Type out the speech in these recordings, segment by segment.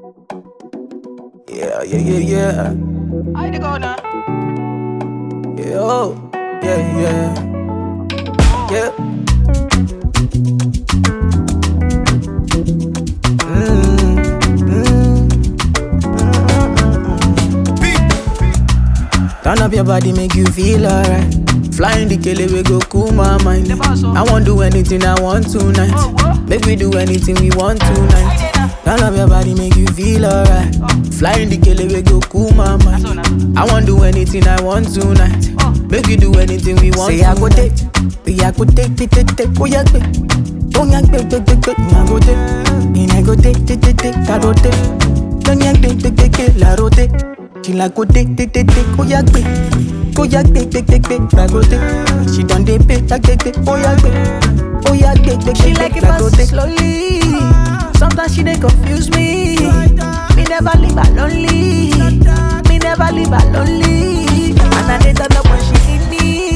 Yeah, yeah, yeah, yeah. I to go now. Yeah, oh, yeah, yeah. Yeah. Mm, mm, mm. Turn up your body, make you feel alright. Flying the kele, we go cool my mind. I won't do anything I want tonight. Oh, what? Make we do anything we want tonight. I did now. Turn up your body, make you feel alright. Flying the kele, we go cool my mind. So now. I won't do anything I want tonight. Oh. Make you do anything we want. Say I go take, say I go take, take, take, take, oh yeah, take. Don't yank, take, take, take, take, I go take. And I go take, take, take, take, I go take. Don't yank, take, take, take, take, la rote. She like go take, take, take, take, oh yeah, take. Go yeah, take, take, take, take, I go take. She done dey pay, take, take, take, oh yeah, take. Oh yeah, take, take, She take, like take, it I go fast take. slowly. Sometimes she dey confuse me. Me never leave her lonely. Me never leave her lonely. And I dey turn up when she need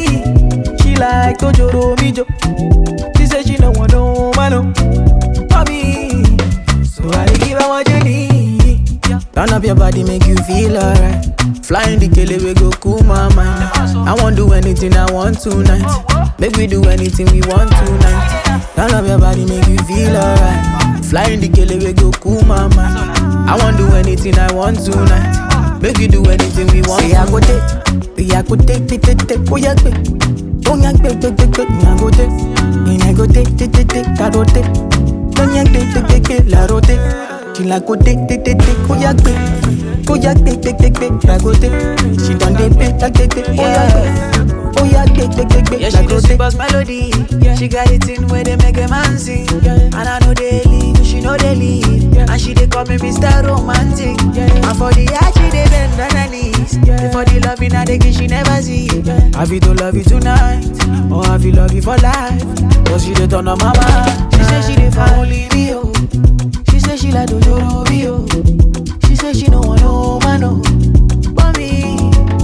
me. She like to joro mi jo. She say she no want no man no. For me, so I dey give her what you need. Turn up your body, make you feel alright. Flying the kele we go cool my mind. I won't do anything I want tonight. Make we do anything we want tonight. Turn up your body, make you feel alright. Flying the kele we go cool my mind. I won't do anything I want tonight. Make we do anything we want. Say I go take, say I go take, take, take, take, oh yeah, take. Don't yank, take, take, take, take, me I go take. And I go take, take, take, take, I go take. Don't yank, take, take, take, take, la rote. She like go take, take, take, take, oh yeah, take. Oh yeah, take, take, take, take, I go take. She done dey pay, take, take, take, oh yeah, take. Oh yeah, take, take, take, take, Yeah, I she go the take. super melody. She got it in where they make a man sing. And I know they leave, she know they leave. And she they call me Mr. Romantic. And for the art, she they bend on her knees. For the loving, I they give she never see. Have you to love you tonight, or have you love you for life? Cause she dey turn on my mind. She say she dey for only me, oh. She say she like Dojoro me, oh. She say she no want no man, oh. But me,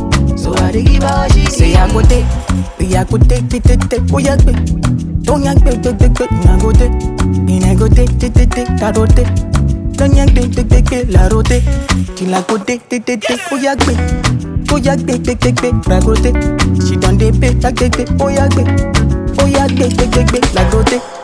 so I dey give her what she Say I go take, say I go take, take, take, take, oh yeah, take. Don't yank, take, take, take, take, me I go take. And I go take, take, take, take, I go take. Don't yank, take, take, take, take, la rote. She like go take, take, take, take, oh yeah, take. Oh yeah, take, take, take, take, I go take. She done dey pay, take, take, take, oh yeah, take. Oh yeah, take, take, take, take, la rote.